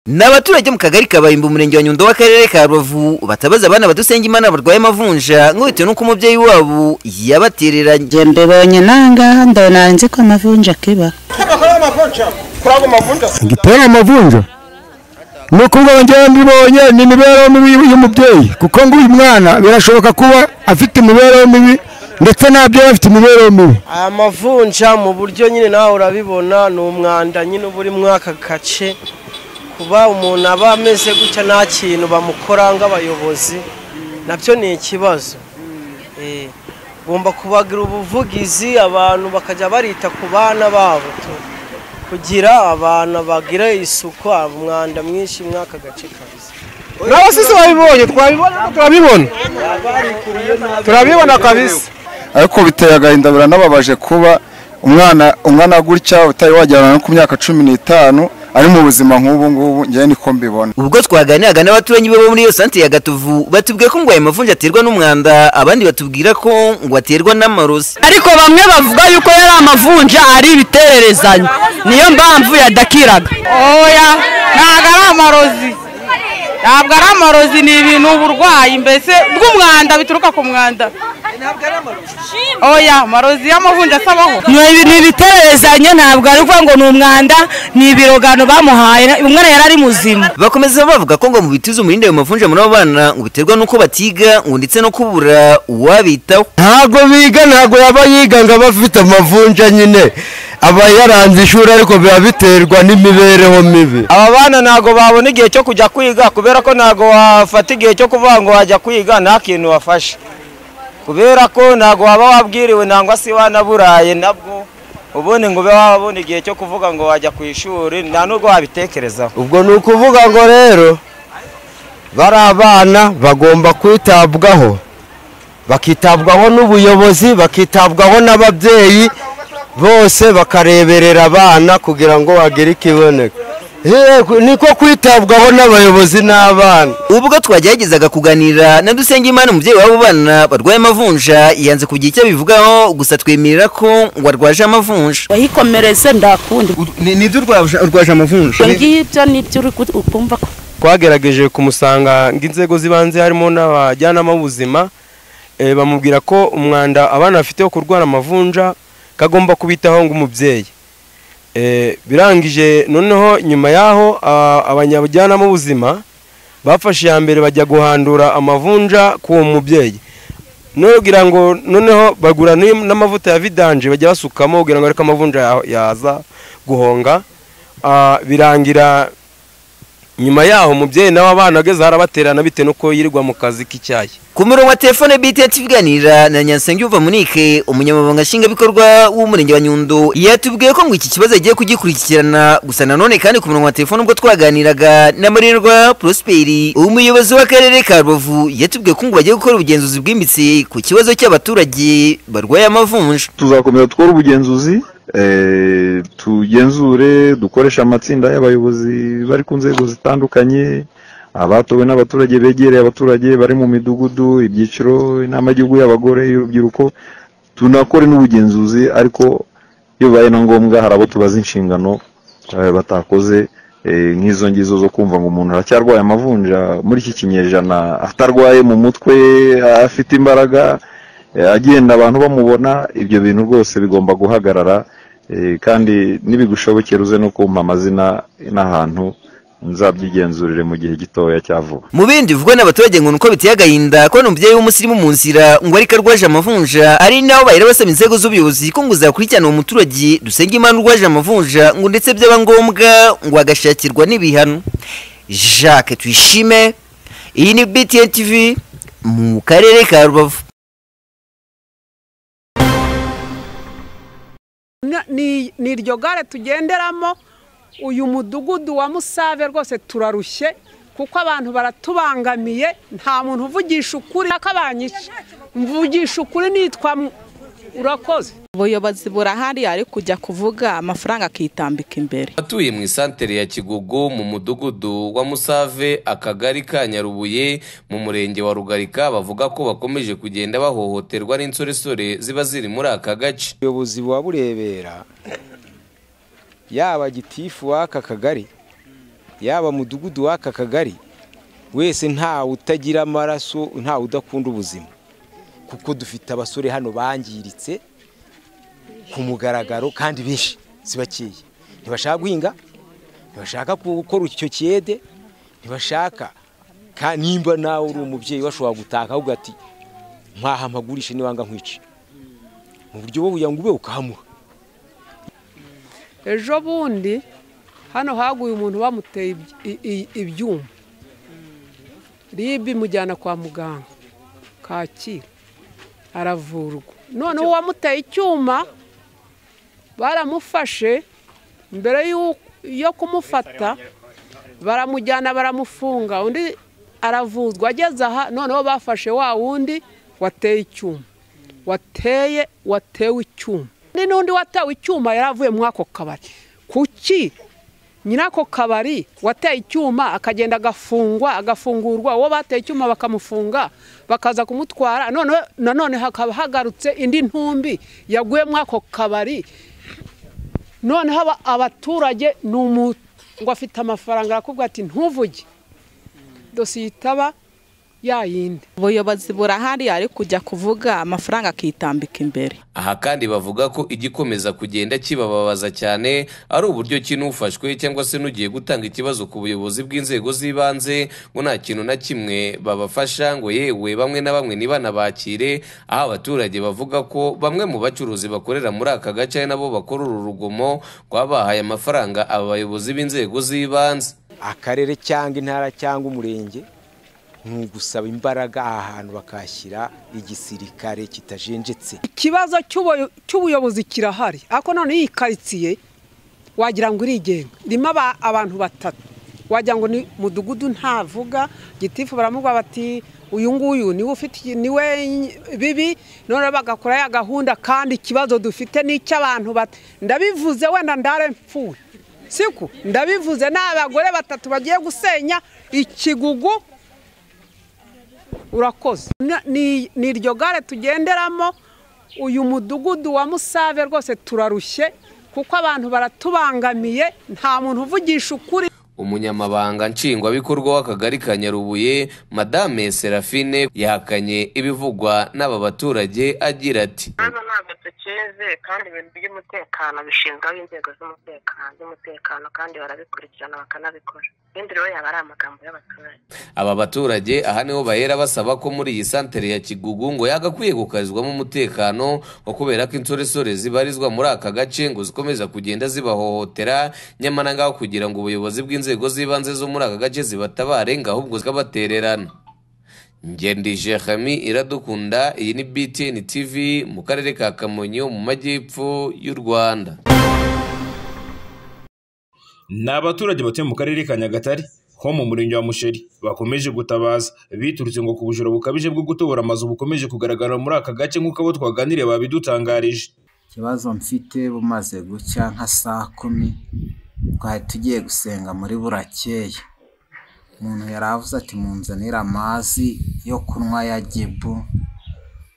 ni abaturage mu kagari ka Bayimbo umurenge wa Nyundo w'akarere ka Rubavu batabaza abana badusenga imana barwaye amavunja nk'ubitewe n'uko umubyeyi wabo yabatereranye Je mbibonye nanga ndona nzi ko amavunja kiba gitera amavunja ni ukuvuga njyewe mbibonye ni imibereho mibi y'umubyeyi kuko ngo uyu mwana birashoboka kuba afite imibereho mibi ndetse n'ababyeyi bafite imibereho mibi amavunja mu buryo nyine nawe urabibona ni umwanda nyine uba uri muri aka gace kuba umuntu aba ameze gutya nta kintu bamukora nk'abayobozi nabyo ni ikibazo Eh, ugomba kubagira ubuvugizi abantu bakajya barita ku bana babo tu. kugira abana bagira isuku umwanda mwinshi muri aka gace kabisa n'abasisi babibonye twabibona turabibona turabibona kabisa ariko biteye agahinda biranababaje kuba umwana umwana gutya utari wajyana no ku myaka cumi n'itanu ari mu buzima nk'ubu ngubu ngewe niko mbibona ubwo twaganiraga n'abaturanyi bo muri iyo santere ya Gatovu batubwiye ko ngo ayo mavunja aterwa n'umwanda abandi batubwira ko ngo aterwa n'amarozi ariko bamwe bavuga yuko yari amavunja ari ibitererezanya niyo mpamvu yadakiraga oya ntabwo ari amarozi ntabwo ari amarozi ni ibintu uburwayi mbese bw'umwanda bituruka ku mwanda oya amarozi y'amavunja asabaho ni ibintu bitererezanya ntabwo ari ukuvuga ngo ni umwanda ni ibirogano bamuhaye umwana yari ari muzima bakomeza bavuga ko ngo mu bitiza umurindi ayo mavunja muri abo bana ngo biterwa n'uko batiga ngo ndetse no kubura uwabitaho ntabwo biga ntabwo yaba yiga ngo abe afite amavunja nyine aba yaranze ishuri ariko biba biterwa n'imibereho mibi aba bana ntabwo babona igihe cyo kujya kwiga kubera ko ntabwo wafata igihe cyo kuvuga ngo wajya kwiga nta kintu wafashe kubera ko ntabwo waba wabwiriwe nangwa se wanaburaye nabwo ubundi ngo ube wabona igihe cyo kuvuga ngo wajya ku ishuri nta n'ubwo wabitekerezaho ubwo ni ukuvuga ngo rero bari abana bagomba kwitabwaho bakitabwaho n'ubuyobozi bakitabwaho n'ababyeyi bose bakareberera abana kugira ngo bagire ikiboneka Yego, niko kwitabwaho n'abayobozi n'abana ubwo twageragezaga kuganira na Dusengimana umubyeyi w'abo bana barwaye amavunja yanze kugira icyo abivugaho gusa twemerera ko ngo arwaje amavunja wayikomereze ndakundi nibyo urwaje amavunja ibyo ngibyo nibyo uri ku- ukumva ko twagerageje kumusanga inzego z'ibanze harimo n'abajyanama b'ubuzima eh, bamubwira ko umwanda abana bafite wo kurwara amavunja kagomba kubitaho ng'umubyeyi Eh, birangije noneho nyuma y'aho a- abanyabajyanama b'ubuzima bafashe iya mbere bajya guhandura amavunja k'uwo mubyeyi nugira ngo noneho bagura n'im- n'amavuta ya vidanje bajya basukamo kugira ngo ariko amavunja ya- yaza guhonga Ah, birangira nyuma yaho umubyeyi nawe abana ageze harabaterana bitewe n'uko yirirwa mu kazi k'icyayi ku murongo wa telefone bite tuganira na Nyansenge uva munike umunyamabanga nshingwabikorwa w'umurenge wa Nyundo yatubwiye ko ngo iki kibazo agiye kugikurikirana gusa nanone kandi ku murongo wa telefone ubwo twaganiraga na Marirwa Prosperi umuyobozi w'akarere ka Rubavu yatubwiye ko ngo bagiye gukora ubugenzuzi bwimbitse ku kibazo cy'abaturage barwaye amavunja tuzakomeza dukore ubugenzuzi eh, tugenzure dukoresha amatsinda y'abayobozi bari ku nzego zitandukanye abatowe n'abaturage begereye abaturage bari mu midugudu ibyiciro inama y'igihugu y'abagore y'urubyiruko tunakore n'ubugenzuzi ariko iyo bibaye na ngombwa hari abo tubaza inshingano eh, batakoze eh, nk'izo ngizo zo kumva ngo umuntu aracyarwaye amavunja muri iki kinyejana atarwaye mu mutwe afite imbaraga eh, agenda abantu bamubona ibyo bintu rwose bigomba guhagarara eh, kandi nibigushobokera uze no kumpa amazina n'ahantu nzabyigenzurire mu gihe gitoya cya vuba mu bindi bivugwa n'abaturage ngo ni uko biteye agahinda kubona umubyeyi w'umusirimu mu nzira ngo ariko arwaje amavunja ari naho bahera basaba inzego z'ubuyobozi ko ngo zakurikirana uwo muturage dusenga imana urwaje amavunja ngo ndetse byaba ngombwa ngo agashakirwa n'ibihano jacques tuyishime iyi ni btn tv mu karere ka rubavu Na- ni ni iryo gare tugenderamo uyu mudugudu wa musave rwose turarushye kuko abantu baratubangamiye nta muntu uvugisha ukuri akabanyica mvugisha ukuri nitwa mu- urakoze ubuyobozi burahari ari kujya kuvuga amafaranga akitambika imbere abatuye mu isantere ya kigogo mu mudugudu wa musave akagari ka nyarubuye mu murenge wa rugarika bavuga ko bakomeje kugenda bahohoterwa n'insoresore ziba ziri muri aka gace ubuyobozi buba burebera yaba gitifu w'aka kagari yaba mudugudu w'aka kagari wese ntawe utagira amaraso ntawe udakunda ubuzima kuko dufite abasore hano bangiritse ku mugaragaro kandi benshi si bakeya ntibashaka guhinga ntibashaka gukora icyo kiyede ntibashaka ka- nimba nawe uri umubyeyi washobora gutaka ahubwo ati nkaha mpagurishe nibanga nkwice mu buryo bwo kugira ngo ube ukahamura ejo bundi hano haguye umuntu bamuteye iby- i- i- ibyuma ribi imujyana kwa muganga kacyiru aravurwa noneho uwamuteye icyuma baramufashe mbere y'u- yo kumufata baramujyana baramufunga undi aravuzwa ageze aha noneho bafashe wa wundi wateye icyuma wateye watewe icyuma Ni n'undi watewe icyuma yari avuye muri ako kabari kuki nyina ako kabari wateye icyuma akagenda agafungwa agafungurwa uwo bateye icyuma bakamufunga bakaza kumutwara none- nanone hakaba hagarutse indi ntumbi yaguye muri ako kabari noneho aba- abaturage ni umuntu ngo afite amafaranga arakubwira ati ntuvuge dosiye itaba yayindi ubuyobozi burahari ari kujya kuvuga amafaranga akitambika imbere aha kandi bavuga ko igikomeza kugenda kibababaza cyane ari uburyo ki n'ufashwe cyangwa se n'ugiye gutanga ikibazo ku buyobozi bw'inzego z'ibanze ngo nta kintu na kimwe babafasha ngo yewe bamwe na bamwe ntibanabakire aho abaturage bavuga ko bamwe mu bacuruzi bakorera muri aka gace ari nabo bakora uru rugomo rwabahaye amafaranga aba bayobozi b'inzego z'ibanze akarere cyangwa intara cyangwa umurenge ni ugusaba imbaraga aha hantu bakahashyira igisirikare kitajenjetse ikibazo cy'ubuyo- cy'ubuyobozi kirahari ariko none iyi karitsiye wagira ngo irigenga irimo aba- abantu batatu wagira ngo ni mudugudu ntavuga gitifu baramuga bati uyu nguyu niwe ufite iki- niwe ny- bibi none bagakora ya gahunda kandi ikibazo dufite ni icy'abantu bat- ndabivuze wenda ndare mpfuye siko ndabivuze ni abagore batatu bagiye gusenya ikigugu urakoze Na- ni ni iryo gare tugenderamo uyu mudugudu wa musave rwose turarushye kuko abantu baratubangamiye nta muntu uvugisha ukuri umunyamabanga nshingwabikorwa w'akagari ka nyarubuye madame serafine yahakanye ibivugwa n'aba baturage agira ati tukeze kandi ibintu by'umutekano bishinzwe n'inzego z'umutekano z'umutekano kandi barabikurikirana bakanabikora ibindi rero yaba ari amagambo y'abaturage aba baturage aha niho bahera basaba ko muri iyi santere ya kigugu ngo yagakwiye gukarizwamo umutekano ngo kubera ko insoresore zibarizwa muri aka gace ngo zikomeza kugenda zibahohotera nyamara ngaho kugira ngo ubuyobozi bw'inzego z'ibanze zo muri aka gace zibatabare ngo ahubwo zikabatererana ngendi jerami iradukunda iyi ni btn tv mu karere ka kamonyi mu majyepfo y'u rwanda ni abaturage batuye mu karere ka nyagatare ho mu murenge wa musheri bakomeje gutabaza biturutse ngo ku bujura bukabije bwo gutobora amazu bukomeje kugaragara muri aka gace nk'uko abo twaganiriye babidutangarije ikibazo mfite bumaze gucya nka saa kumi twari tugiye gusenga muri burakeye umuntu yari avuze ati munzanire amazi yo kunywa ya gibu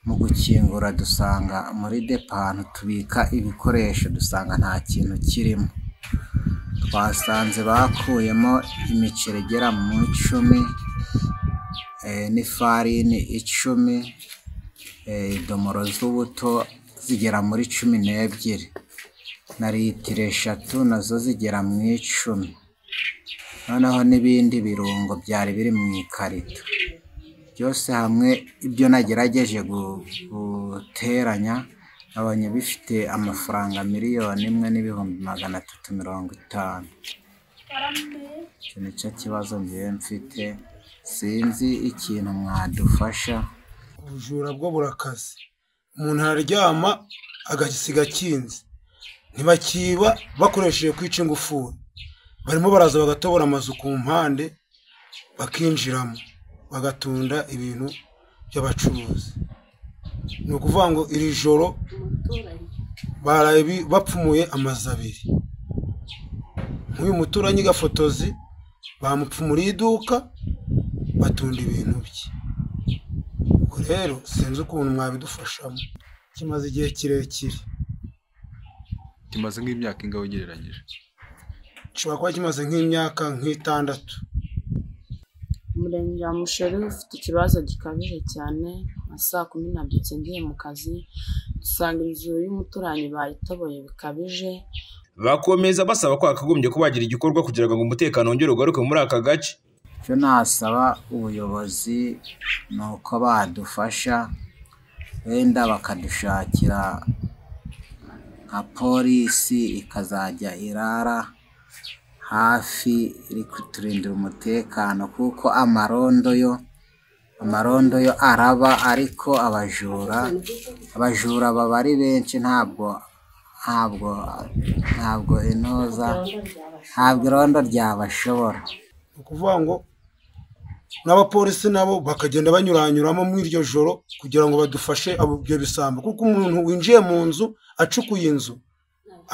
mu gukingura dusanga muri depo ahantu tubika ibikoresho dusanga nta kintu kirimo twasanze bakuyemo imiceri igera mu icumi eh, n'ifarini icumi eh, idomoro z'ubuto zigera muri cumi n'ebyiri na litiro eshatu nazo zigera mu icumi noneho n'ibindi birungo byari biri mu ikarito byose hamwe ibyo nagerageje gu- guteranya nabonye bifite amafaranga miliyoni imwe n'ibihumbi magana atatu mirongo itanu icyo ni cyo kibazo ngewe mfite sinzi ikintu mwadufasha ubujura bwo burakaze umuntu araryama agasiga akinze ntibakiba bakoresheje kwica ingufuri barimo baraza bagatobora amazu ku mpande bakinjiramo bagatunda ibintu by'abacuruzi ni ukuvuga ngo iri joro baraye bi- bapfumuye amazu abiri nk'uyu muturanyi gafotozi bamupfumuriye iduka batunda ibintu bye ubwo rero sinzi ukuntu mwabidufashamo kimaze igihe kirekire kimaze nk'imyaka ingaho ugereranyije gishobora kuba kimaze nk'imyaka nk'itandatu umurenge wa musheri ufite ikibazo gikabije cyane nka saa kumi nabyutse ngiye mu kazi dusanga inzu y'umuturanyi bayitoboye bikabije bakomeza basaba ko hakagombye kuba hagira igikorwa kugira ngo umutekano wongere ugaruke muri aka gace icyo nasaba ubuyobozi ni uko badufasha wenda bakadushakira nka polisi ikazajya irara hafi iri kuturindira umutekano kuko amarondo yo amarondo yo araba ariko abajura abajura baba ari benshi ntabwo ntabwo ntabwo inoza ntabwo irondo ryabashobora ni ukuvuga ngo n'abapolisi nabo bakagenda banyuranyuramo muri iryo joro kugira ngo badufashe abo- ibyo bisambo kuko umuntu winjiye mu nzu acukuye inzu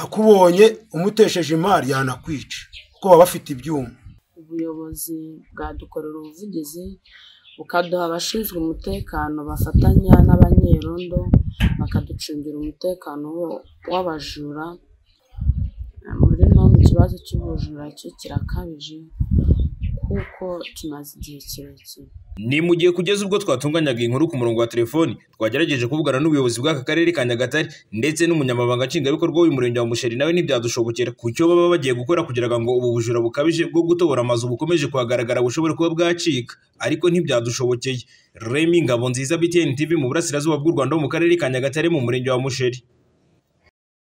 akubonye umutesheje imari yanakwica kuko baba bafite ibyuma ubuyobozi bwadukorera ubuvugizi bukaduha abashinzwe umutekano bafatanya n'abanyerondo bakaducungira umutekano wo- w'abajura muri none ikibazo cy'ubujura cyo kirakabije kuko kimaze igihe kirekire ni mu gihe kugeza ubwo twatunganyaga inkuru ku murongo wa telefoni twagerageje kuvugana n'ubuyobozi bw'aka karere ka nyagatare ndetse n'umunyamabanga nshingwabikorwa w'umurenge wa musheri nawe ntibyadushobokera ku cyo baba bagiye gukora kugira ngo ubu bujura bukabije bwo gutobora amazu bukomeje kuhagaragara bushobore kuba bwacika ariko ntibyadushobokeye remi ngabo nziza btn tv mu burasirazuba bw'u rwanda ho mu karere ka nyagatare mu murenge wa musheri